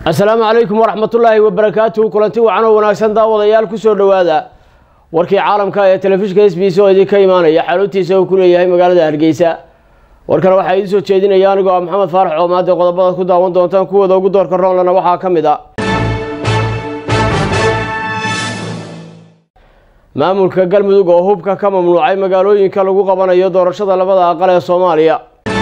asalaamu calaykum waraxmatullaahi wabarakaatuhu kulanti wacan oo wanaagsan daawadayaal kusoo dhowaada warkii caalamka ee telefishinka s b c oo idinka imaanaya xaruntiisa uu ku leeyahay magaalada hargeysa warkana waxaa idiin soo jeedinaya anigoo ah maxamed faarax coomaade qodobadaad ku daawan doontaan kuwooda ugu doorka roonlana waxaa ka mid a maamulka galmudug oo hubka ka mamnuucay magaalooyinka lagu qabanayo doorashada labada aqal ee soomaaliya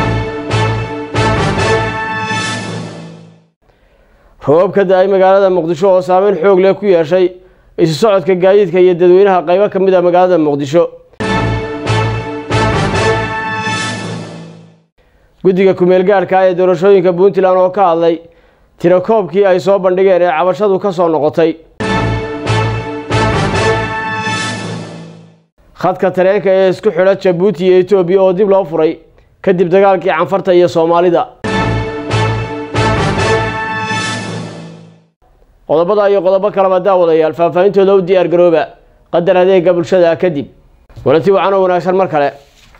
roobab ka da-ay magaalada muqdisho oo saameyn xoog leh ku yeeshay isu socodka gaadiidka iyo dadweynaha qaybo ka mid a magaalada muqdisho guddiga kumeel gaadhka ee doorashooyinka puntland oo ka hadlay tirakoobkii ay soo bandhigeen ee cabashadu ka soo noqotay khadka tareenka ee isku xidha jabuuti iyo etoobiya oo dib loo furay kadib dagaalkii canfarta iyo soomaalida qodobada iyo qodobo kaleba daawadayaal faahfaahintooda u diyaar garooba qadar adeega bulshada kadib walanti wacan oo wanaagsan mar kale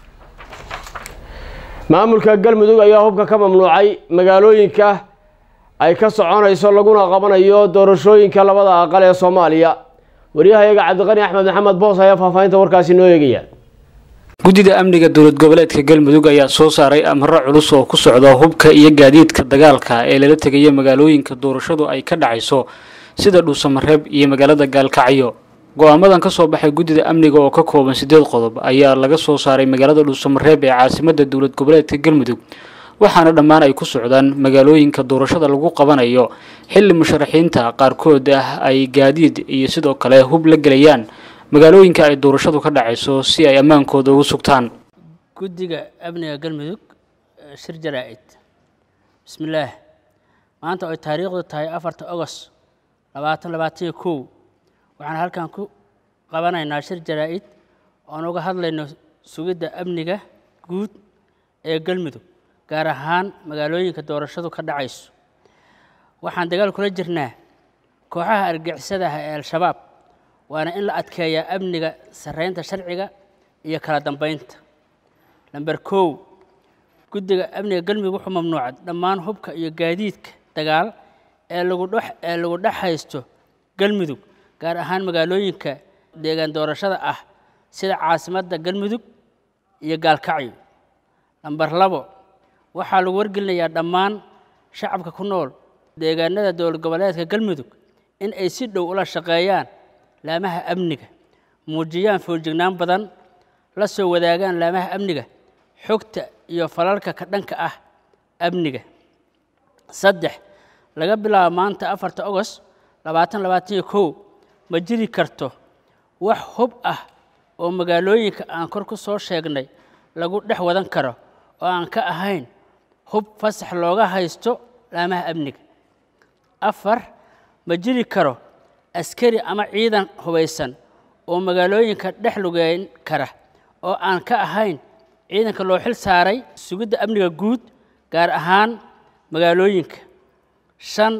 maamulka galmudug ayaa hubka ka mamnuucay magaalooyinka ay ka soconayso laguna qabanayo doorashooyinka labada aqal ee soomaaliya waryahayaga cabdiqani axmed maxamed boos ayaa faahfaahinta warkaasi noo eegaya guddida amniga dowlad goboleedka galmudug ayaa soo saaray amaro culus oo ku socda hubka iyo gaadiidka dagaalka ee lala tegaya magaalooyinka doorashadu ay ka dhacayso sida dhuusamareeb iyo magaalada gaalkacyo go-aamadan ka soo baxay guddida amniga oo ka kooban siddeed qodob ayaa laga soo saaray magaalada dhuusamareeb ee caasimadda dowlad goboleedka galmudug waxaana dhammaan ay ku socdaan magaalooyinka doorashada lagu qabanayo xilli musharaxiinta qaarkood ah ay gaadiid iyo sidoo kale hub la gelayaan magaalooyinka ay doorashadu ka dhacayso si ay ammaankooda ugu sugtaan guddiga amniga galmudug shir jaraa-id bismillaah maanta oy taariikhdu tahay afarta ogos labaatan labaatan iyo kow waxaan halkan ku qabanaynaa shir jaraa-id oon uga hadlayno sugidda amniga guud ee galmudug gaar ahaan magaalooyinka doorashadu ka dhacayso waxaan dagaal kula jirnaa kooxaha argixisada ah ee al-shabaab waana in la adkeeyaa amniga sarreynta sharciga iyo kala dambeynta lamber kow guddiga amniga galmudug wuxuu mamnuucay dhammaan hubka iyo gaadiidka dagaal ee lagu dhex ee lagu dhex haysto galmudug gaar ahaan magaalooyinka deegaan doorashada ah sida caasimadda galmudug iyo gaalkacyo lamber labo waxaa lagu wargelinayaa dhammaan shacabka ku nool deegaanada dowlad goboleedka galmudug in ay si dhow ula shaqeeyaan laamaha amniga muujiyaan fooljignaan badan la soo wadaagaan laamaha amniga xogta iyo falalka ka dhanka ah amniga saddex laga bilaabo maanta afarta ogos labaatan labaatan iyo kow ma jiri karto wax hub ah oo magaalooyinka aan kor ku soo sheegnay lagu dhex wadan karo oo aan ka ahayn hub fasax looga haysto laamaha amniga afar ma jiri karo askari ama ciidan hubaysan oo magaalooyinka dhex lugeyn kara oo aan ka ahayn ciidanka loo xil saaray sugidda amniga guud gaar ahaan magaalooyinka shan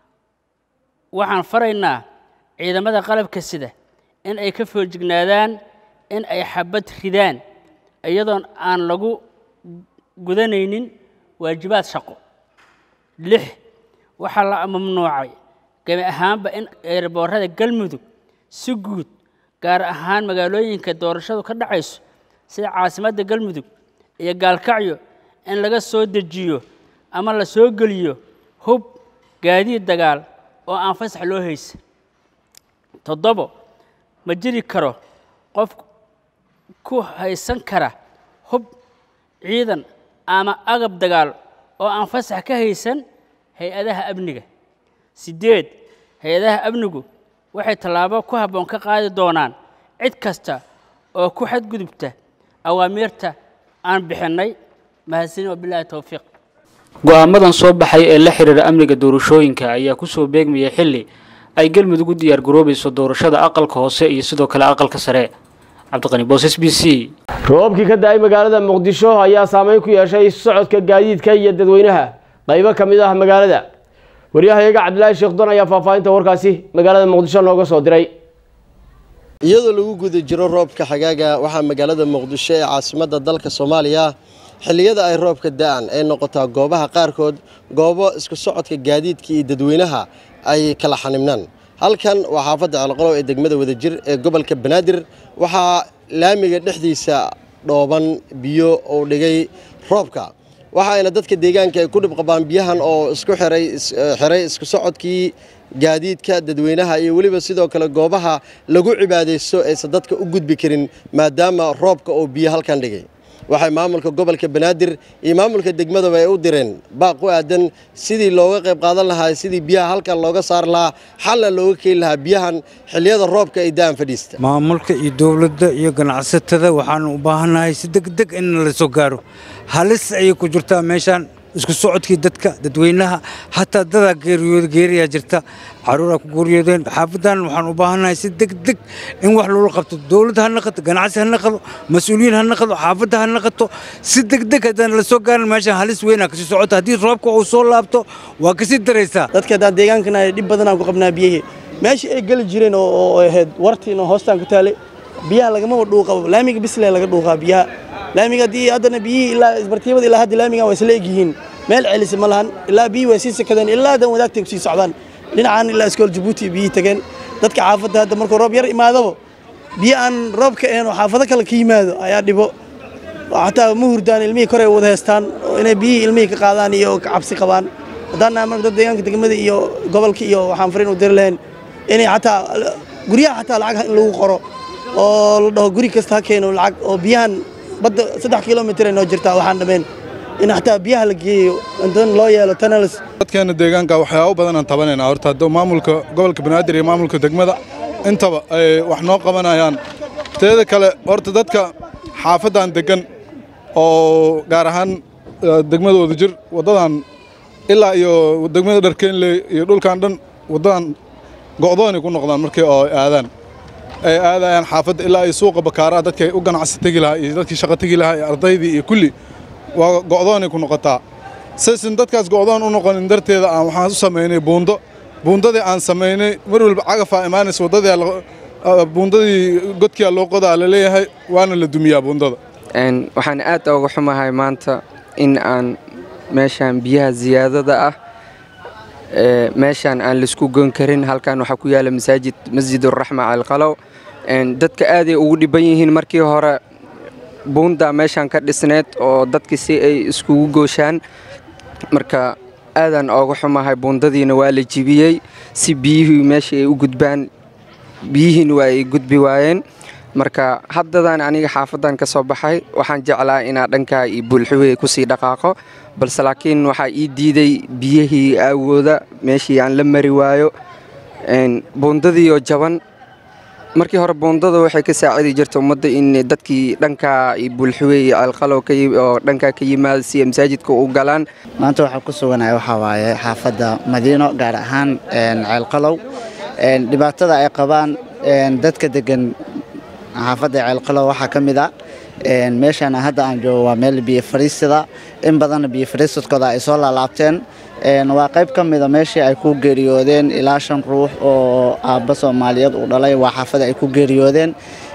waxaan faraynaa ciidamada qalabka sida in ay ka foojignaadaan in ay xabad ridaan iyadoon aan lagu gudanaynin waajibaad shaqo lix waxaa la mamnuucay gami ahaanba in eerboorada galmudug si guud gaar ahaan magaalooyinka doorashadu ka dhacayso sida caasimadda galmudug iyo gaalkacyo in laga soo dejiyo ama la soo geliyo hub gaadiid dagaal oo aan fasax loo haysan toddobo ma jiri karo qof ku haysan kara hub ciidan ama agab dagaal oo aan fasax ka haysan hay-adaha amniga siddeed hay-adaha amnigu waxay tallaabo ku habboon ka qaadi doonaan cid kasta oo ku xadgudubta awaamiirta aan bixinnay mahadsanin wabilaahi towfiiq go-aamadan soo baxay ee la xidhiira amniga doorashooyinka ayaa kusoo beegmayay xilli ay galmudug u diyaar garoobayso doorashada aqalka hoose iyo sidoo kale aqalka sare cabdiqani boos s b c roobabkii ka da-ay magaalada muqdisho ayaa saameyn ku yeeshay isu socodka gaadiidka iyo dadweynaha qaybo ka mid ah magaalada waryahayaga cabdilaahi sheekhdon ayaa faahfaahinta warkaasi magaalada muqdisho nooga soo diray iyadoo lagu guda jiro roobka xagaaga waxaa magaalada muqdisho ee caasimadda dalka soomaaliya xilliyada ay roobka da'an ay noqotaa goobaha qaarkood goobo isku socodka gaadiidka iyo dadweynaha ay kala xanibnaan halkan waa xaafadda ceelqolow ee degmada wadajir ee gobolka banaadir waxaa laamiga dhexdiisa dhooban biyo uu dhigay roobka waxaayna dadka deegaanka ay ku dhib qabaan biyahan oo isku xiray xiray isku socodkii gaadiidka dadweynaha iyo weliba sidoo kale goobaha lagu cibaadaysto aysan dadka u gudbi karin maadaama roobka uu biyo halkan dhigay waxay maamulka gobolka banaadir iyo maamulka degmadaba ay u direen baaq u aadan sidii looga qayb qaadan lahaa sidii biyaha halkan looga saari lahaa xalna looga keeni lahaa biyahan xilliyada roobka ay da'an fadhiista maamulka iyo dowladda iyo ganacsatada waxaanu u baahannahay si degdeg in la soo gaaro halis ayay ku jirtaa meeshaan isku socodkii dadka dadweynaha xataa dadaa geeriyooda geeriyaa jirta caruuraa ku geeriyoodeen xaafadan waxaan u baahannahay si degdeg in wax loola qabto dowladda ha naqato ganacsi ha naqado mas-uuliyiin ha naqado xaafadda ha naqato si degdeg haddaan la soo gaarin meeshaan halis weynaa kasii socota haddii roobka uu soo laabto waa kasii daraysaa dadka haddaan deegaankana dhib badanaan ku qabnaa biyihii meeshii ay geli jireen oo ahayd wartiin oo hoostaan ku taalay biyaha lagamaba dhuuqabo laamiga bislee laga dhuuqaa biyaha laamiga haddii haddana biyihii ilaa isbartiibada ilaa hadda laamigan waa isla egyihiin meel celisa ma lahan ilaa biyihii way sii sakadeen ilaa hadan wadaagtay kusii socdaan dhinacan ilaa iskool jabuuti biyihii tageen dadka xaafadda hadda markuu roob yar imaadaba biyo aan roobka ahayn oo xaafado kale ka yimaado ayaa dhibo xataa ma hurdaan ilmihii kore wada heestaan inay biyihii ilmihii ka qaadaan iyo ka cabsi qabaan haddaan nahay marka dad deegaanka degmada iyo gobolka iyo waxaan fariin u diri lahayn inay xataa guryaha xataa lacag in lagu qoro oo la dhaho guri kasta ha keeno lacag oo biyahan badda saddex kilomitir ay noo jirtaa waxaan dhammayn in xataa biyaha la geeyo intan loo yeelo tunnels dadkeena deegaanka waxyaabo badan aan tabanaynaa horta hadduu maamulka gobolka banaadir iyo maamulka degmada intaba ay wax noo qabanayaan teeda kale horta dadka xaafaddan deggan oo gaar ahaan degmada wadajir waddadan ilaa iyo degmada dharkeenley iyo dhulkan dhan waddadan go'doonay ku noqdaan markii oo aadaan ay aadayaan xaafadda ilaa iyo suuqa bakaaraha dadkii u ganacsi tegi lahaa iyo dadkii shaqo tegi lahaa iyo ardaydii iyo kulli waa go'doonay ku noqotaa saysan dadkaas go'doon u noqonin darteeda aan waxaan u samaynay buundo buundadii aan samaynay mar walba cagafaa imaanaysa waddadii buundadii godkiyaa loo qodaa la leeyahay waana la dumiyaa buundada waxaan aad uga xumahay maanta in aan meeshaan biyaha siyaadada ah meeshaan aan laisku goyn karin halkan waxaa ku yaala masaajid masjiduraxma calqalow dadka aaday ugu dhiban yihiin markii hore buundaa meeshaan ka dhisneed oo dadki si ay iskugu gooshaan marka aadaan ooga xumahay buundadiina waa la jibiyey si biyihii meesha ay u gudbaan biyihiina waa ay gudbi waayeen marka haddadan aniga xaafadan ka soo baxay waxaan jeclaa inaa dhankaa iyo buulxuwey kusii dhaqaaqo balse laakiin waxaa ii diiday biyihii aawooda meeshii aan la mari waayo buundadiioo jaban markii hore buundada waxay ka saacidi jirta ummadda in dadkii dhankaa iyo buulxuwey iyo ceelqalow oo dhankaa ka yimaada si ay masaajidka u galaan maanta waxaa ku suganaya waxaa waaye xaafadda madiino gaar ahaan ceelqalow dhibaatada ay qabaan dadka degan xaafadda ceelqalow waxaa ka mid a meeshaan hadda aan joogo waa meel biyo fariisida in badanna biyo fariisadkooda ay soo laalaabteen waa qayb ka mida meeshii ay ku geeriyoodeen ilaa shan ruux oo aabba soomaaliyeed uu dhalay waa xaafada ay ku geeriyoodeen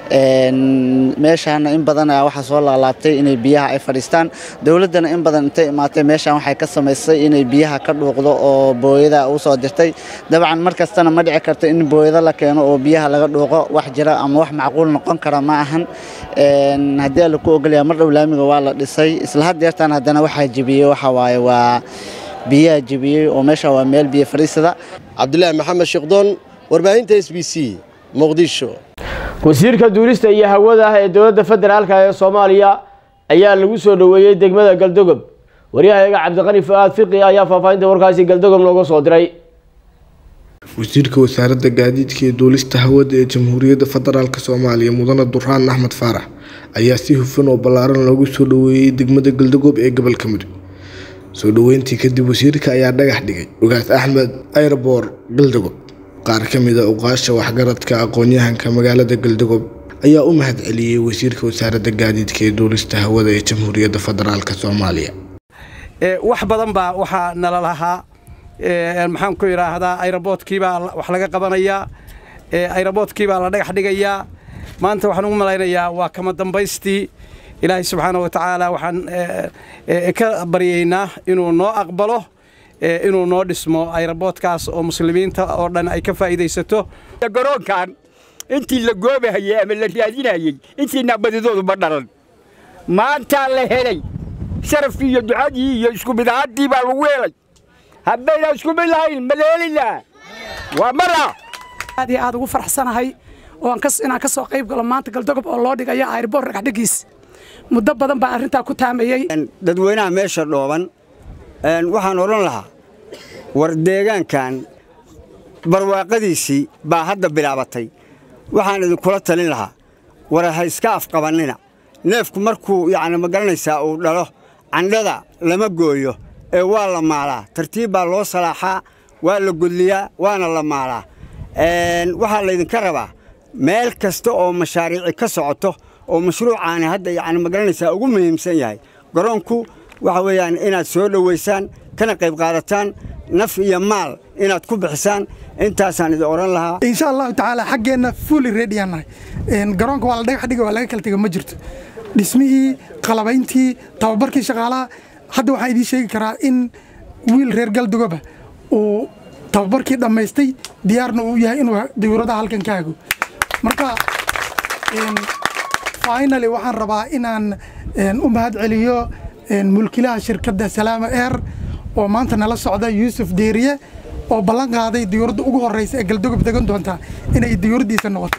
meeshaana in badan ayaa waxaa soo laalaabtay inay biyaha ay fadhiistaan dowladdana in badan intay imaatay meeshaan waxay ka samaysay inay biyaha ka dhuuqdo oo booyada u soo dirtay dabcan mar kastana ma dhici karto in booyado la keeno oo biyaha laga dhuuqo wax jira ama wax macquul noqon kara ma ahan haddii alla ku ogolyaa mar dhow laamiga waa la dhisay isla haddeertaan haddana waxaa jebiyey waxa waaye waa biyaha jebiyey oo meesha waa meel biyo fadhiisada cabdulaahi maxamed sheekdoon warbaahinta s b c muqdisho wasiirka duulista iyo hawada ee dowladda federaalka ee soomaaliya ayaa lagu soo dhoweeyey degmada galdogob waryahayaga cabdiqani fu-aad fiqi ayaa faahfaahinta warkaasi galdogob nooga soo diray wasiirka wasaaradda gaadiidka iyo duulista hawada ee jamhuuriyadda federaalk soomaaliya mudane duraan axmed faarax ayaa si hufan oo ballaaran loogu soo dhoweeyey degmada galdogob ee gobolka mudug soo dhoweyntii kadib wasiirka ayaa dhagax dhigay ugaas axmed ayrboor galdogob qaar ka mid a uqaasha waxgaradka aqoon-yahanka magaalada galdogob ayaa u mahad celiyey wasiirka wasaaradda gaadiidka ee duulista hawada ee jamhuuriyadda federaalk soomaaliya wax badan baa waxaa nala lahaa maxaan ku idhaahdaa ayroboodkiibaa wax laga qabanayaa ayroboodkiibaa la dhagax dhigayaa maanta waxaan ugu malaynayaa waa kama dambaystii ilaahay subxaana wa tacaala waxaan ka baryaynaa inuu noo aqbalo inuu noo dhismo ayraboodkaas oo muslimiinta oo dhan ay ka faa'iidaysato garoonkan intii la goobahayey ama la raadinayey intii naqbadidoodu ma dhalan maantaa la helay sharafkii iyo ducadii iyo isku mid ahaantii baa lagu helay haddaynaan isku mid lahayn ma la heli lahaa waa mara aad iyo aad ugu faraxsanahay oo inaan ka soo qayb galo maanta galdogob oo loo dhigayo ayrboor ragaxdhigiis muddo badan baan arrintaa ku taamayey dadweynaha meesha dhooban waxaan odhan lahaa war deegaankan barwaaqadiisii baa hadda bilaabatay waxaan idinkula talin lahaa war ha iska afqabannina neefku markuu yacni ma garanaysaa uu dhalo candhada lama gooyo ee waa la maalaa tartiib baa loo salaaxaa waa la gudliyaa waana la maalaa waxaa laydinka rabaa meel kasta oo mashaariici ka socoto oo mashruucaani hadda yacni ma garanaysaa ugu muhiimsan yahay garoonku waxa weeyaan inaad soo dhowaysaan kana qayb qaadataan naf iyo maal inaad ku bixisaan intaasaan idin odhan lahaa insha allahu tacaala xaggeenna fully ready aan nahay garoonka waa la dhagax dhiga waa laga kala tega ma jirto dhismihii qalabayntii tababarkii shaqaalaha hadda waxaan idiin sheegi karaa in wiil reer galdugoba uu tababarkii dhammaystay diyaarna uu yahay inuu dawladaha halkan ka hago marka finally waxaan rabaa inaan u mahad celiyo mulkilaha shirkadda salaama air oo maanta nala socda yuusuf deeriye oo ballan qaaday diyuuradda ugu horreysa ee galdogob degan doonta inay diyuuraddiisa noqoto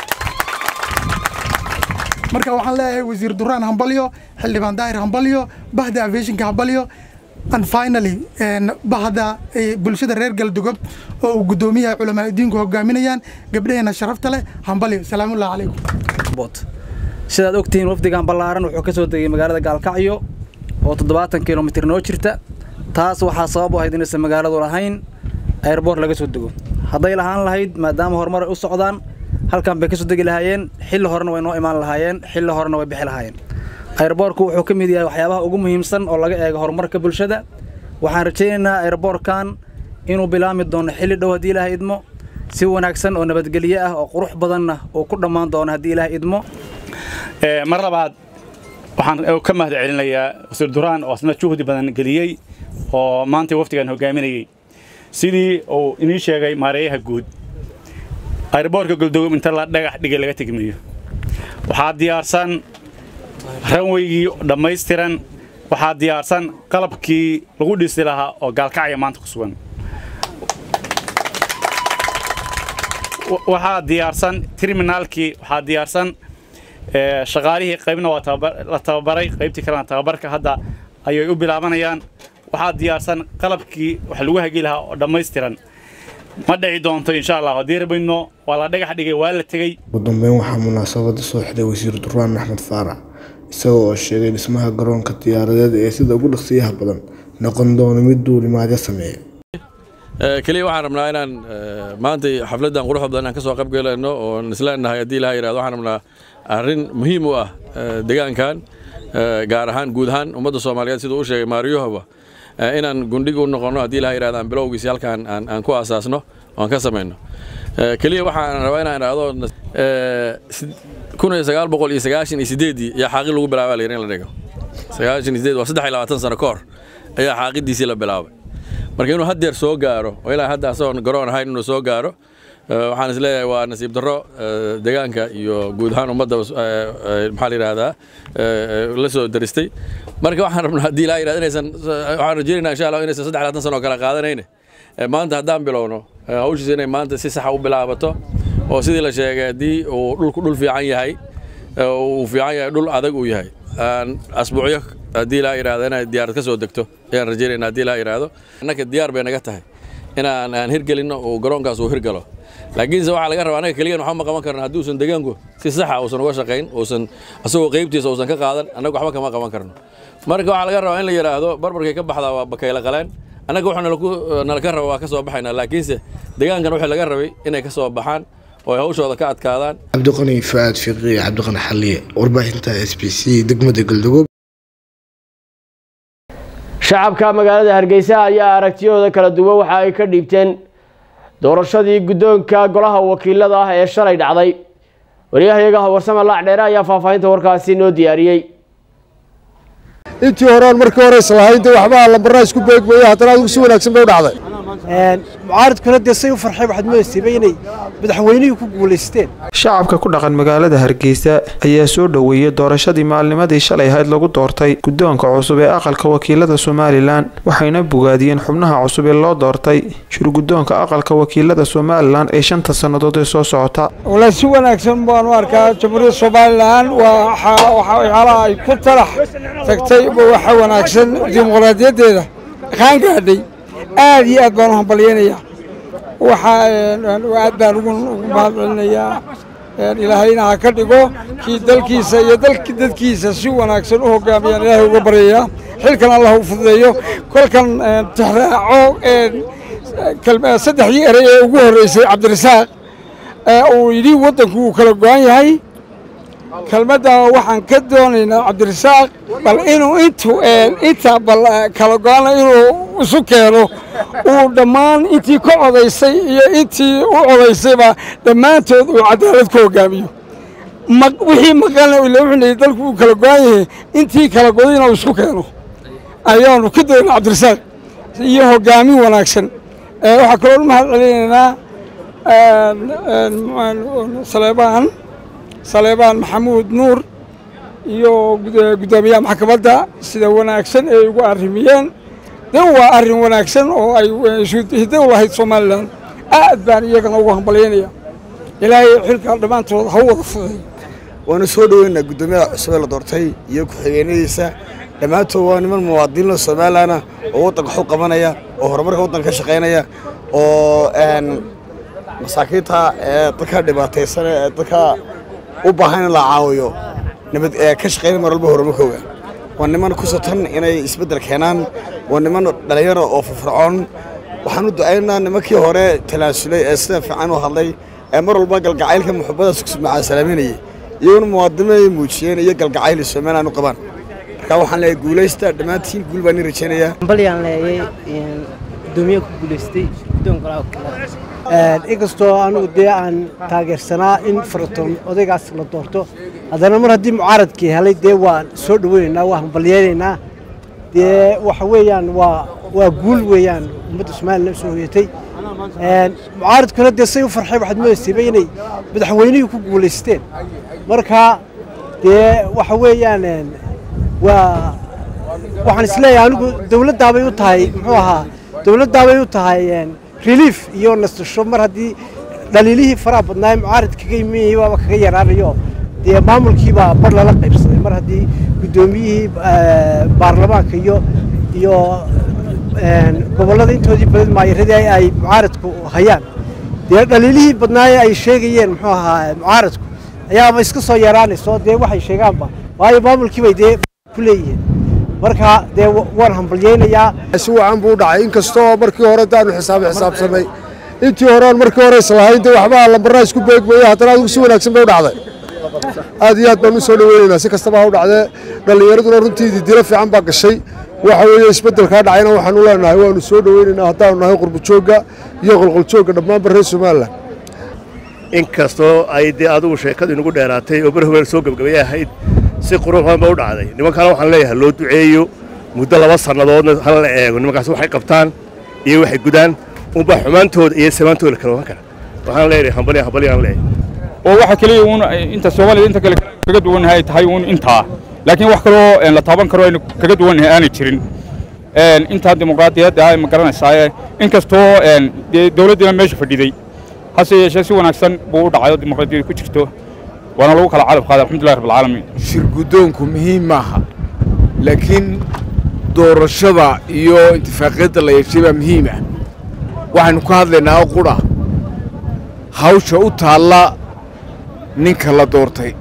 marka waxaan leeyahay wasiir duraan hambalyo xildhibaan daahir hambalyo bahda aviationka hambalyo and finally bahda bulshada reer galdogob oo uu guddoomiyaha culamaa diinku hogaaminayaan gabdhaheena sharafta leh hambalyo salaamullahi calaykum sidaad ogtihiin wafdigan ballaaran wuxuu ka soo degay magaalada gaalkacyo oo toddobaatan kilomitir noo jirta taas waxaa sabab u ahayd inaysan magaaladu lahayn airboort laga soo dego hadday lahaan lahayd maadaama horumar ay u socdaan halkan bay ka soo degi lahaayeen xilli horena way noo imaan lahaayeen xilli horena way bixi lahaayeen airboortku wuxuu ka mid yahay waxyaabaha ugu muhiimsan oo laga eego horumarka bulshada waxaan rajaynaynaa airboortkan inuu bilaami doono xilli dhow haddii ilaahay idmo si wanaagsan oo nabadgelyo ah oo qurux badanna uu ku dhammaan doono haddii ilaahay idmo mar labaad waxaan ka mahad celinayaa wasiir duraan oo asna juhdi badan geliyey oo maanta wafdigan hogaaminayey sidii uu inii sheegay maareeyaha guud airboortka goldogob inta la dhagax dhigay laga tegmayo waxaa diyaarsan ranweygii dhammaystiran waxaa diyaarsan qalabkii lagu dhisi lahaa oo gaalkacya maanta ku sugan waxaa diyaarsan terminaalkii waxaa diyaarsan shaqaalihii qaybna waa la tababaray qaybtii kalena tababarka hadda ayay u bilaabanayaan waxaa diyaarsan qalabkii wax lagu hagi lahaa oo dhammaystiran ma dhici doonto insha allah haddii rabayno waa la dhagax dhigay waa la tegey ugu dambeyn waxaa munaasabada soo xidhay wasiir duraan axmed faarax isagoo oo sheegay dhismaha garoonka diyaaradeed ee sida ugu dhaqsiyaha badan noqon doono mid duulimaadyo sameeya keliya waxaan rabnaa inaan maanta xafladdan quruxda badan inaan ka soo qayb galayno oon isleenahay haddii ilaha yidhahdo waxaan rabnaa arrin muhiim u ah deegaankan gaar ahaan guud ahaan ummadda soomaaliyeed siduu u sheegay maariyohaba inaan gundhig u noqonno haddii ilaha yidhahdo aan bilowgiisi halkaan aan ku aasaasno oan ka samayno keliya waxaan rabaa inaan idhaahdo kun iyo sagaal boqol iyo sagaashan iyo sideeddii ayaa xaaqi lagu bilaabaa la yidhi in la dhigo sagaashan iyo sideed waa saddex iyo labaatan sano ka hor ayaa xaaqidiisii la bilaabay marka inuu haddeer soo gaaro oo ilaa hadda asagoon garoon ahayn inuu soo gaaro waxaan is leeyahay waa nasiib darro deegaanka iyo guud ahaan ummadda maxaa la yidhahdaa la soo daristay marka waxaan rabnaa haddii ilaa yidhahdo inaysan waxaan rajaynaynaa insha allah inaysan saddex labaatan sano kala qaadanayne maanta haddaan bilowno hawshiisa inay maanta si saxa u bilaabato oo sidii la sheegay haddii uu dhulku dhul fiican yahay uu fiican yahay dhul adag uu yahay asbuucyo haddii ilaa yidhahdo inay diyaarad ka soo degto ayaan rajaynayna haddii ilaa yidhahdo annaka diyaar bay naga tahay inaan aan hirgelinno uu garoonkaas uu hirgalo laakiinse waxaa laga rabaa annaga keliyan waxba ma qaban karno haddii uusan deegaanku si saxa uusan uga shaqayn uusan asagoo qaybtiisa uusan ka qaadan annaga waxba kama qaban karno marka waxaa laga rabaa in la yidhaahdo barbarkay ka baxdaa waa bakayla qaleen annaga wuxuu nala ka raba waa ka soo baxaynaa laakiinse deegaankan wixii laga rabay inay ka soo baxaan oo ay hawshooda ka adkaadaan cabdiqani faad fiqi cabdiqani xalliye warbaahinta s b c degmada galdogob shacabka magaalada hargeysa ayaa aragtiyahooda kala duwan waxa ay ka dhiibteen doorashadii guddoonka golaha wakiilada ah ee shalay dhacday waryahayaga warsame laac dheere ayaa faahfaahinta warkaasi noo diyaariyey intii horean markii hore islahayn dee waxba lambarraa isku beegmaya haddana adigu si wanaagsan bay u dhacday mucaaridkuna dee say u farxay waxaad moodaysaaba inay madaxweynihii ku guulaysteen shacabka ku dhaqan magaalada hargeysa ayaa soo dhoweeyey doorashadii maalnimadii shalay ahayd lagu doortay guddoonka cusub ee aqalka wakiilada somalilan waxayna bogaadiyeen xubnaha cusub ee loo doortay shirguddoonka aqalka wakiilada somalilan ee shanta sannadood ee soo socota walahi si wanaagsan baan u arkaa jamhuuriyadda somalilan waa waxyaalaha ay ku talax tagtay waxa wanaagsan dimuqraadiyaddeeda qaan gaadhay aad iyo aad baan u hambalyaynayaa waxaa aad baan ugu mahadcelinayaa ilaahayna ha ka dhigo kii dalkiisa iyo dadkiisa si wanaagsan u hogaamiyaan ilaahay uga baryayaa xilkan allah u fududeeyo kolkan tixraaco saddexdii erey ee ugu horreysay cabdirasaaq uu yidhi waddanku wuu kala go-an yahay kelmaddan waxaan ka doonaynaa cabdirasaaq bal inuu intu inta bal kala go-ana inuu isu keeno uu dhammaan intii ka codaysay iyo intii u codaysayba dhammaantood uu cadaalad ku hogaamiyo wixii maqalna wuxuu dalku uu kala go-an yahay intii kala godayna uu isku keeno ayaanu ka doonaa cabdirasaaq iyo hogaamin wanaagsan waxaa kaloo u mahad celinaynaa saleebaan saleebaan maxamuud nuur iyo guddoomiyaha maxkamadda sida wanaagsan ay ugu arrimiyeen de waa arrin wanaagsan oo ay hiddo u lahayd somalilan aad baan iyagana ugu hambalyaynaya ilaahay xilka dhammaantood ha u wada fuday waanu soo dhoweynaa guddoomiyaha cusub ee la doortay iyo ku-xigeenadiisa dhammaantood waa niman muwaadiniinoo somalilanah oo waddanka xog qabanaya oo horumarka waddanka ka shaqaynaya oo masaakiinta ee dadka dhibaataysan ee dadka u baahan in la caawiyo nabad ee ka shaqaynaya mar walba horumarkooga waa niman ku satan inay isbeddel keenaan waa niman dhallinyaro oo firfircoon waxaan u ducaynaynaa nimankii hore talaasulay ee sida fiican u hadlay ee mar walba galgacaylka muxubada macasalaaminayay iyaguna muwaadiniin ay muujiyeen iyo galgacayl somalilan u qabaan marka waxaan leeyahay guulaysta dhammaantiin guul baan ii rajaynayaa balyaan leeyay gudoomiye ku guulaystay guddoonka golaha inkastoo anugu dee aan taageersanaa in faratoon odaygaas la doorto haddana mar haddii mucaaradkii helay dee waan soo dhoweynaynaa waa hambalyaynaynaa dee waxa weeyaan waa waa guul weeyaan ummadda somalilan soo hoyatay mucaaradkuna dee say u farxay waxaad moodaysayba inay madaxweynihii ku guulaysteen marka dee waxa weeyaan waa waxaan isleeyahay anigu dowladdaabay u tahay muxuu ahaa dowladdaabay u tahay relief iyo nasasho mar haddii dhaliilihii faraha badnaa mucaarad kaga imanayay baaba kaga yaraanayo dee maamulkiibaa bar lala qaybsaday mar haddii guddoomiyihii baarlamaanka iyo iyo gobollada intoodii badan maayaradii ay mucaaradku hayaan dee dhaliilihii badnaaye ay sheegayeen muxuu ahaa mucaaradku ayaaba iska soo yaraanayso dee waxay sheegaanba waayo maamulkiibay dee ku leeyihiin marka dee waan hambalyaynayaa si wacan buu u dhacay inkastoo markii hore daanu xisaab xisaabsanay intii horean markii hore islahayn dee waxba lambarraa isku beegmaya haddana adigu si wanaagsan bay u dhacday aad iyo aad baan u soo dhoweynaynaa si kastaba ha u dhacdee dhallinyaraduna runtii didilo fiican baa gashay waxa weeye isbeddelkaa dhacayna waxaan u leenahay waanu soo dhoweynaynaa haddaanu nahay qurbujoogga iyo qolqoljoogga dhammaanba reer somalilan inkastoo ay dee adigu sheekadu inagu dheeraatay oo bar haween soo gebgabay ahayd si quruxdan ba u dhacday nimankana waxaan leeyahay loo duceeyo muddo laba sannadoodna hala la eego nimankaas waxay qabtaan iyo waxay gudaan unba xumaantooda iyo samaantooda kala ogan kara waxaan leeyahay hambalya hambalyaan leeyahay oo waxa kaliya uun inta soomaalida inta kale kaga duwannahay ay tahay uun intaa laakiin wax kaloo la taaban karo aynu kaga duwannahay aanay jirin intaa dimuqraadiyadda ma garanaysaaye inkastoo dee dowladdiina meesha fadhiday hase yeeshee si wanaagsan buu u dhacay oo dimuqraadiyadda ku jirto waana lagu kala calab qaaday alxamdulillahi rabbil caalamiin shir guddoonku muhiim maaha laakiin doorashada iyo intifaaqiyadda la yeeshay baa muhiim ah waxaynu ka hadlaynaa oo qudha hawsha u taalla ninka la doortay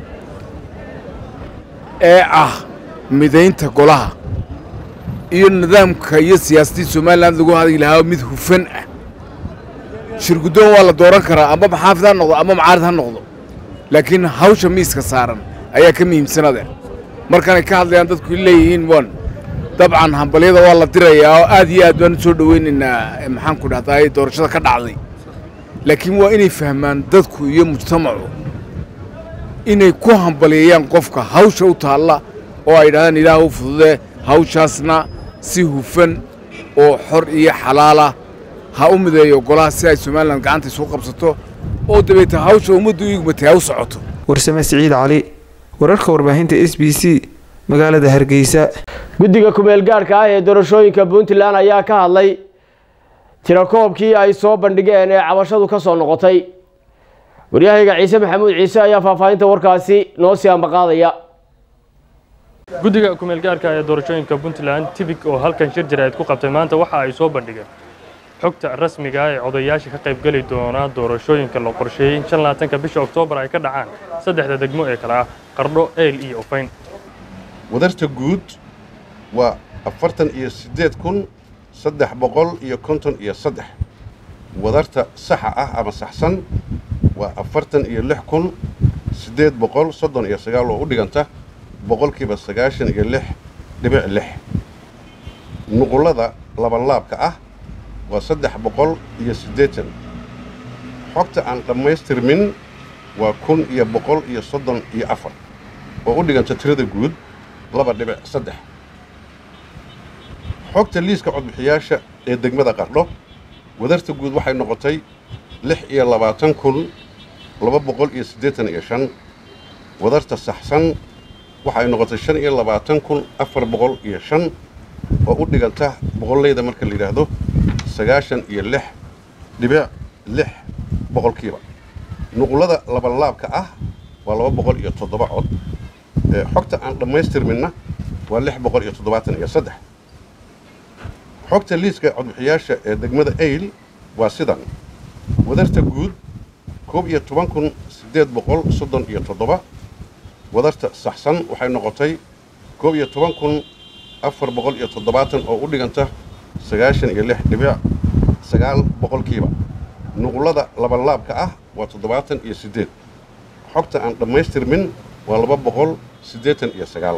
ee ah midaynta golaha iyo nidaamka iyo siyaasadii somalilan lagu hadli lahaa mid hufan ah shir guddoon waa la dooran karaa ama maxaafid ha noqdo ama macaarid ha noqdo laakiin hawsha miiska saaran ayaa ka muhiimsanade markanay ka hadlayaan dadku leeyihiin wan dabcan hambalyada waa la dirayaa oo aad iyo aad baan u soo dhoweynaynaa maxaan ku dhahdaa doorashada ka dhacday laakiin waa inay fahmaan dadku iyo mujtamacu inay ku hambalyeeyaan qofka hawsha u taalla oo ay yidhahdaan ilaah u fududee hawshaasna si hufan oo xor iyo xalaalah ha u mideeyo golaha si ay somalilan gacanta isugu qabsato oo dabeeta hawsha ummaddu iigumatay ha u socoto warsame siciid cali wararka warbaahinta s b c magaalada hargeysa guddiga kumeel gaadhka ah ee doorashooyinka puntland ayaa ka hadlay tirakoobkii ay soo bandhigeen ee cabashadu ka soo noqotay waryahayga ciise maxamuud ciise ayaa faahfaahinta warkaasi noo sii ambaqaadaya guddiga kumeel gaarka ee doorashooyinka puntland tibig oo halkan shir jaraa'id ku qabtay maanta waxa ay soo bandhigeen xogta rasmiga ah ee odayaasha ka qaybgeli doona doorashooyinka la qorsheeyey in shan labaatanka bisha oktoobar ay ka dhacaan saddexda degmo ee kale ah qardho eyl iyo ufayn wadarta guud waa afartan iyo siddeed kun saddex boqol iyo konton iyo saddex wadarta saxa ah ama saxsan waa afartan iyo lix kun siddeed boqol soddon iyo sagaal oo u dhiganta boqolkiiba sagaashan iyo lix dhibic lix nuqullada labanlaabka ah waa saddex boqol iyo siddeetan xogta aan dhammaystirmin waa kun iyo boqol iyo soddon iyo afar oo u dhiganta tirada guud laba dhibic saddex xogta liiska codbixiyaasha ee degmada qardho wadarta guud waxay noqotay lix iyo labaatan kun laba boqol iyo siddeetan iyo shan wadarta saxsan waxay noqotay shan iyo labaatan kun afar boqol iyo shan oo u dhiganta boqollayda marka la yidhaahdo sagaashan iyo lix dhibic lix boqolkiiba nuqullada labanlaabka ah waa laba boqol iyo toddoba cod xogta aan dhammaystirminna waa lix boqol iyo toddobaatan iyo saddex xogta liiska codbixiyaasha ee degmada eyl waa sidan wadarta guud koob iyo toban kun siddeed boqol soddon iyo toddoba wadarta saxsan waxay noqotay koob iyo toban kun afar boqol iyo toddobaatan oo u dhiganta sagaashan iyo lix dhibic sagaal boqolkiiba nuqullada labanlaabka ah waa toddobaatan iyo siddeed xogta aan dhammaystirmin waa laba boqol siddeetan iyo sagaal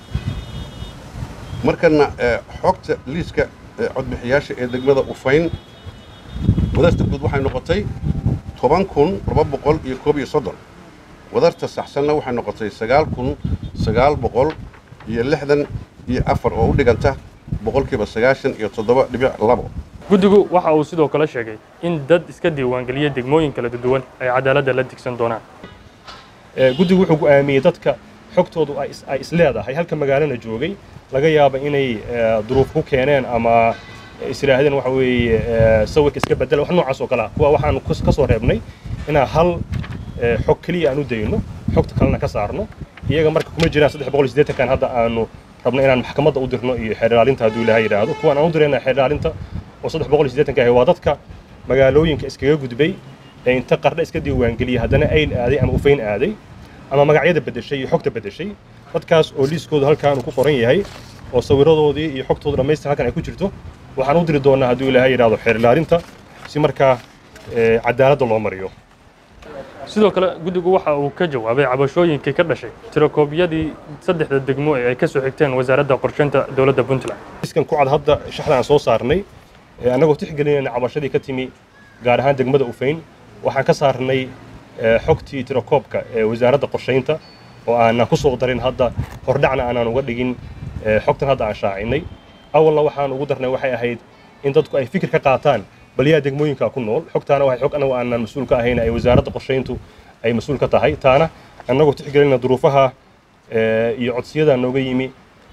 markana xogta liiska codbixiyaasha ee degmada ufayn wadarta guud waxay noqotay toban kun laba boqol iyo koob iyo soddon wadarta saxsanna waxay noqotay sagaal kun sagaal boqol iyo lixdan iyo afar oo u dhiganta boqolkiiba sagaashan iyo toddoba dhibic labo guddigu waxa uu sidoo kale sheegay in dad iska diiwaangeliya degmooyin kala duwan ay cadaaladda la digsan doonaan guddigu wuxuu go'aamiyey dadka xogtoodu ay isleedahay halka magaalana joogay laga yaaba inay duruuf ku keeneen ama isiraahdeen waxa weeye sawirka iska bedela wax noocaas oo kale ah kuwa waxaanu ka soo reebnay inaan hal xog keliya aan u dayno xogta kalena ka saarno iyaga marka kuma jiraan saddex boqol iyo siddeetankan hadda aanu rabno inaan maxkamadda u dirno iyo xeerdhaalinta hadduu ilaahay yidhaahdo kuwaan aan u dirayna xeerdhaalinta oo saddex boqol iyo siddeetanka ahi waa dadka magaalooyinka iskaga gudbay ee inta qardha iska diiwaangeliyay haddana ayl aaday ama ufayn aaday ama magacyada beddeshay iyo xogta beddeshay dadkaas oo liiskoodu halkaanu ku qoran yahay oo sawiradoodii iyo xogtoodu dhammaystir halkan ay ku jirto waxaan u diri doonaa hadduu ilaahay yidhaahdo xeerlaalinta si markaa cadaaladda loo mariyo sidoo kale guddigu waxa uu ka jawaabay cabashooyinkii ka dhashay tirakoobyadii saddexda degmo ee ay ka soo xigteen wasaaradda qorsheynta dowladda puntland liiskan ku cad hadda shaxda aan soo saarnay annagoo tixgelinayna cabashadii ka timi gaar ahaan degmada ufayn waxaan ka saarnay xogtii tirakoobka ee wasaaradda qorsheynta oo aanan ku soo darin hadda hordhacna aanaan uga dhigin xogtan hadda aan shaacinay awalna waxaan ugu darnay waxay ahayd in dadku ay fikir ka qaataan bal yaa degmooyinka ku nool xogtaana waxay xog annagu aanan mas-uul ka ahayn ay wasaaradda qorsheyntu ay mas-uul ka tahay taana annagoo tixgelinna duruufaha iyo codsiyada nooga yimi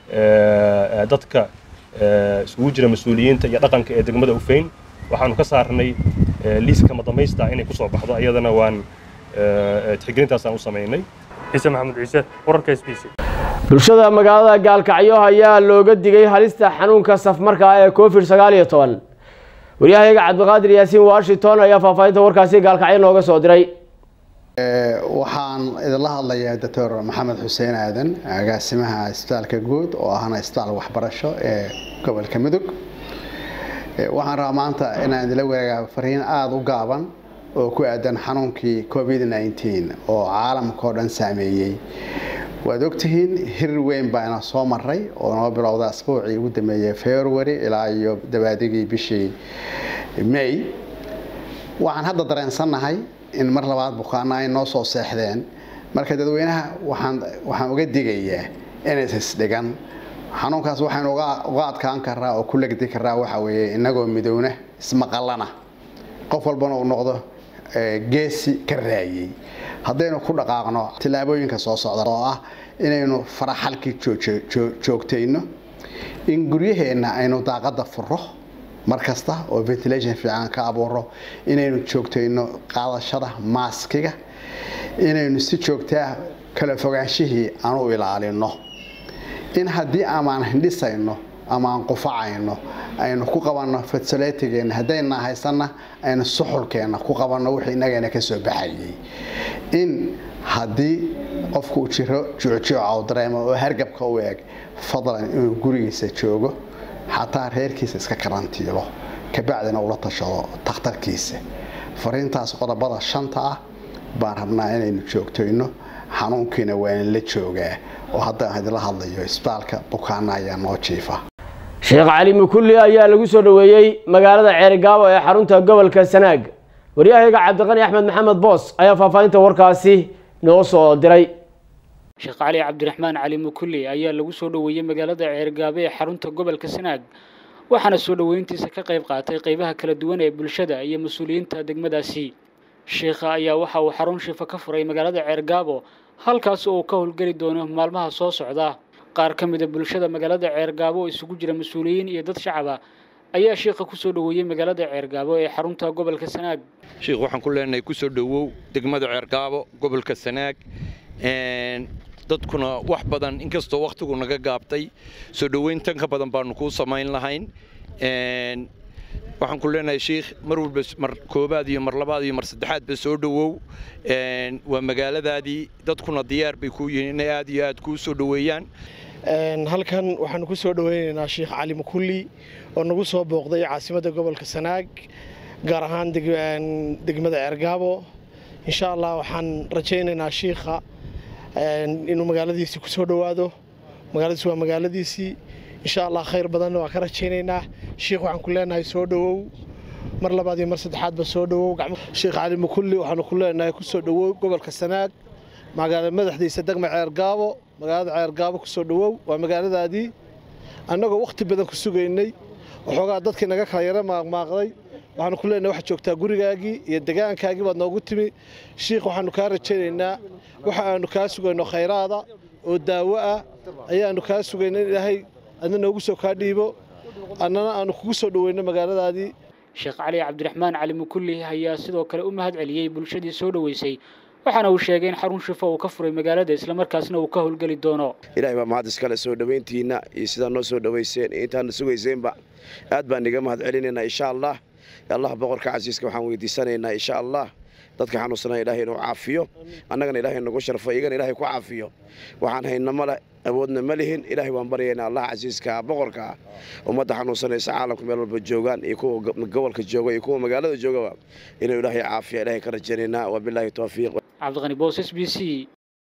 dadka isugu jira mas-uuliyiinta iyo dhaqanka ee degmada ufayn waxaanu ka saarnay liiska madamaysta inay ku soo baxdo iyadana waan tixgelintaasaan u samaynay ciise maxamed ciise wararka s b c bulshada magaalada gaalkacyo ayaa looga digay halista xanuunka safmarka ah ee covid sagaal iyo toban waryahayaga cabdiqaadir yaasiin washington ayaa faahfaahinta warkaasi gaalkacyo nooga soo diray waxaan idinla hadlayaa doctor maxamed xuseen aadan agaasimaha isbitaalka guud oo ahna isbitaal waxbarasho ee gobolka mudug waxaan rabaa maanta inaan idinla wadaagaa fariin aada u gaaban oo ku aadan xanuunkii covid nneteen oo caalamka oo dhan saameeyey waad ogtihiin hirir weyn baa ina soo maray oo noo bilowda asbuucii ugu dambeeyey february ilaa iyo dabaadigii bishii may waxaan hadda dareensannahay in mar labaad bukaana ay noo soo seexdeen marka dadweynaha waxaan waxaan uga digayaa inaysan isdhigan xanuunkaas waxaynu uga adkaan karaa oo ku legdi karaa waxa weeye innagoo midowna ismaqallana qof walbana uu noqdo geesi ka raayey haddaynu ku dhaqaaqno tillaabooyinka soo socda oo ah inaynu faraxalkii joogtayno in guryaheenna aynu daaqadda furo mar kasta oo ventilation fiican ka abuuro inaynu joogtayno qaadashada maaskiga inaynu si joogtaa kala fogaanshihii aan u ilaalino in haddii amaan hindhisayno ama aan qufacayno aynu ku qabanno fatsaletigeena haddayna haysanna aynu suxulkeenna ku qabanno wixii inagana ka soo baxayay in haddii qofku uu jiro juucjuuca u dareemo oo hargabka u eeg fadlan inuu gurigiisa joogo xataa reerkiisa iska karantiilo kabacdina ula tashado takhtarkiisa fariintaas qodobada shanta ah baan rabnaa inaynu joogtoyno xanuunkiina waa in la joogaa oo haddaan idinla hadlayo isbitaalka bukaana ayaa noo jiifa sheekh cali mukulli ayaa lagu soo dhoweeyey magaalada ceerigaabo ee xarunta gobolka sanaag waryahayaga cabdiqani axmed maxamed boos ayaa faahfaahinta warkaasi noo soo diray sheekh cali cabdiraxmaan cali mukulli ayaa lagu soo dhoweeyey magaalada ceergaabe ee xarunta gobolka sanaag waxaana soo dhoweyntiisa ka qayb qaatay qaybaha kala duwan ee bulshada iyo mas-uuliyiinta degmadaasi sheekha ayaa waxa uu xarun shifa ka furay magaalada ceergaabo halkaas oo uu ka howlgeli doono maalmaha soo socda qaar ka mida bulshada magaalada ceergaabo oo isugu jira mas-uuliyiin iyo dad shacaba ayaa sheekha kusoo dhoweeyey magaalada ceergaabo ee xarunta gobolka sanaag sheekh waxaan ku leenahay kusoo dhowow degmada ceergaabo gobolka sanaag dadkuna wax badan inkastoo wakhtigu naga gaabtay soo dhoweyntan ka badan baanu kuu samayn lahayn waxaan ku leenahay sheikh mar walba mar koobaad iyo mar labaad iyo mar saddexaadba soo dhowow waa magaaladaadii dadkuna diyaar bay kuu yihiin inay aad iyo aad kuu soo dhoweeyaan halkan waxaanu ku soo dhoweynaynaa sheikh cali mukulli oo nagu soo booqday caasimadda gobolka sanaag gaar ahaan degmada ceergaabo insha allah waxaan rajaynaynaa shiikha inuu magaaladiisii ku soo dhowaado magaaladiisi waa magaaladiisii insha allah khayr badanna waa ka rajaynaynaa shiikh waxaan ku leenahay soo dhowow mar labaad iyo mar saddexaadba soo dhowow sheikh cali mukulli waxaanu ku leenahay ku soo dhowow gobolka sanaag magaala madaxdiisa degma ceergaabo magaalada ceergaabo ku soo dhowow waa magaaladaadii annagoo wakhti badan ku sugaynay waxoogaa dadkii naga kala yaro maaqmaaqday waxaanu ku leenahay waxaad joogtaa gurigaagii iyo degaankaagii baad noogu timi shiikh waxaanu kaa rajaynaynaa waxa aanu kaa sugayno khayraada oo daawo ah ayaanu kaa sugayna in ilaahay adna noogu soo kaa dhiibo annana aanu kugu soo dhoweyno magaaladaadii sheekh cali cabdiraxmaan cali mukulli ayaa sidoo kale u mahad celiyey bulshadii soo dhoweysay waxaana uu sheegay in xarun shifo uu ka furay magaalada islamarkaasna uu ka howlgeli doono ilaahay baa mahad iskale soo dhoweyntiinna iyo sidaa noo soo dhoweyseen iyo intaadna sugayseenba aad baan iga mahad celinaynaa insha allah allah boqorka casiiska waxaan weydiisanaynaa insha allah dadka xanuunsanaa ilaahay inuu caafiyo annagana ilaahay nagu sharfo iyagana ilaahay ku caafiyo waxaan hayna male awoodna ma lihin ilaahay waan baryaynaa allah casiiska baqorka ummadda xanuunsanaysa caalamka meel walba joogaan iyo kuwa gobolka jooga iyo kuwa magaalada joogaba inuu ilaahay caafiya ilaahay ka rajaynaynaa wabilaahi towfiiq cabdiqani boos s b c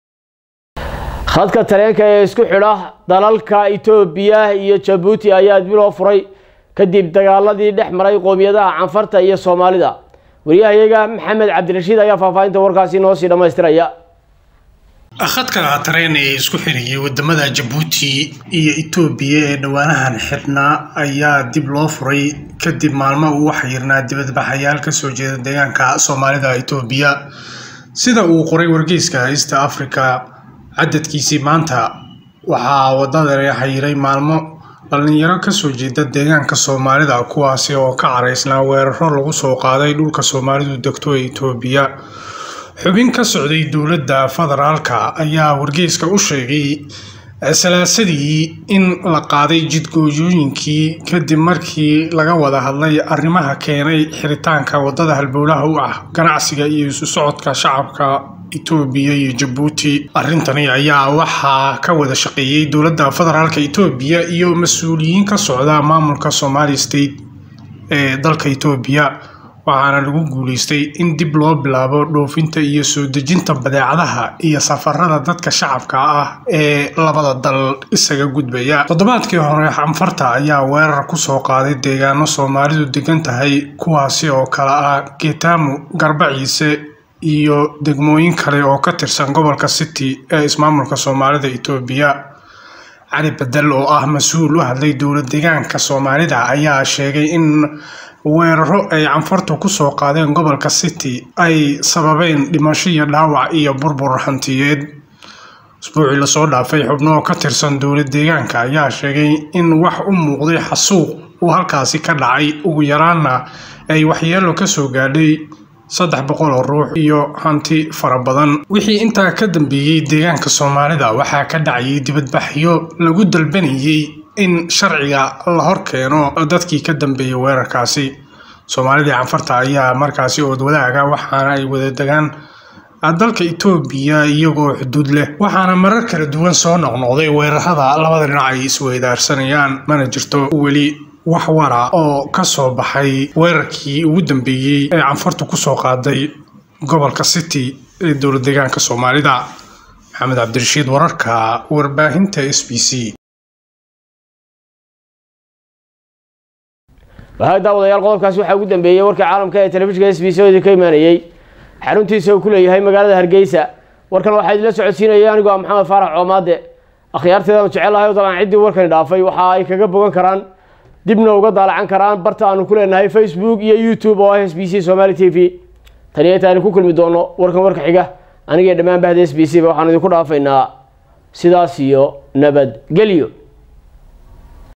khadka tareenka ee isku xidha dalalka itoobiya iyo jabuuti ayaa dib loo furay kadib dagaaladii dhex maray qoomiyadaha canfarta iyo soomaalida waryahayaga maxamed cabdirashiid ayaa faahfaahinta warkaasi noo sii dhammaystiraya khadka tareen ee isku xiriyay wadamada jabuuti iyo itoobiya ee dhowaanahan xidhnaa ayaa dib loo furay kadib maalmo uu waxyirnaa dibadbaxayaal kasoo jeeda deegaanka soomaalida itoobiya sida uu qoray wargeyska east africa cadadkiisii maanta waxaa wadada xayiray maalmo dhalinyaro kasoo jeeda deegaanka soomaalida kuwaasi oo ka caraysnaa weeraro lagu soo qaaday dhulka soomaalidu degto ee itoobiya xubin ka socday dowladda federaalka ayaa wargeyska u sheegay salaasadii in la qaaday jidgooyooyinkii kadib markii laga wada hadlay arrimaha keenay xiritaanka wadada halbowlaha u ah ganacsiga iyo isu socodka shacabka itoobiya iyo jabuuti arrintani ayaa waxaa ka wada shaqeeyey dowladda federaalka itoobiya iyo mas-uuliyiin ka socda maamulka somali state ee dalka itoobiya waxaana lagu guuleystay in dib loo bilaabo dhoofinta iyo soo dejinta badeecadaha iyo safarada dadka shacabka ah ee labada dal isaga gudbaya toddobaadkii hore xanfarta ayaa weerar kusoo qaaday deegaano soomaalidu degan tahay kuwaasi oo kale ah geetaamu garbaciise iyo degmooyin kale oo ka tirsan gobolka city ee ismaamulka soomaalida itoobiya cali bedel oo ah mas-uul u hadlay dowlad deegaanka soomaalida ayaa sheegay in weeraro ay canfartu kusoo qaadeen gobolka city ay sababeen dhimasho iyo dhaawac iyo burbur hantiyeed usbuucii lasoo dhaafay xubno ka tirsan dowlad deegaanka ayaa sheegay in wax u muuqday xasuuq uu halkaasi ka dhacay ugu yaraana ay waxyeelo kasoo gaadhay saddex boqol oo ruux iyo hanti fara badan wixii intaa ka dambeeyey deegaanka soomaalida waxaa ka dhacayay dibadbaxyo lagu dalbanayay in sharciga la hor keeno dadkii ka dambeeyay weerarkaasi soomaalidii canfarta ayaa markaasi ood wadaaga waxaana ay wada degaan dalka itoobiya iyagoo xuduud leh waxaana marar kala duwan soo noqnoqday weerarada labada dhinac ay isweydaarsanayaan mana jirto weli wax wara oo ka soo baxay weerarkii ugu dambeeyey ee canfartu kusoo qaaday gobolka city ee dowlad deegaanka soomaalida maxamed cabdirashiid wararka warbaahinta s b c wahaag daawadayaal qodobkaasi waxaa ugu dambeeyey warka caalamka ee telefishinka s b c oo idinka imaanayey xaruntiisa uu ku leeyahay magaalada hargeysa warkan waxaa idinla socodsiinaya anigoo ah maxamed faarax coomaade akhyaarteedanu jecelahay oo dabcan ciddii warkani dhaafay waxa ay kaga bogan karaan dibna uga daalacan karaan barta aanu ku leenahay facebook iyo youtube oo ah s b c somaali t v taniyo intaanu ku kulmi doono warkan warka xiga anigee dhammaan bahda s b c ba waxaanu idinku dhaafaynaa sidaas iyo nabadgelyo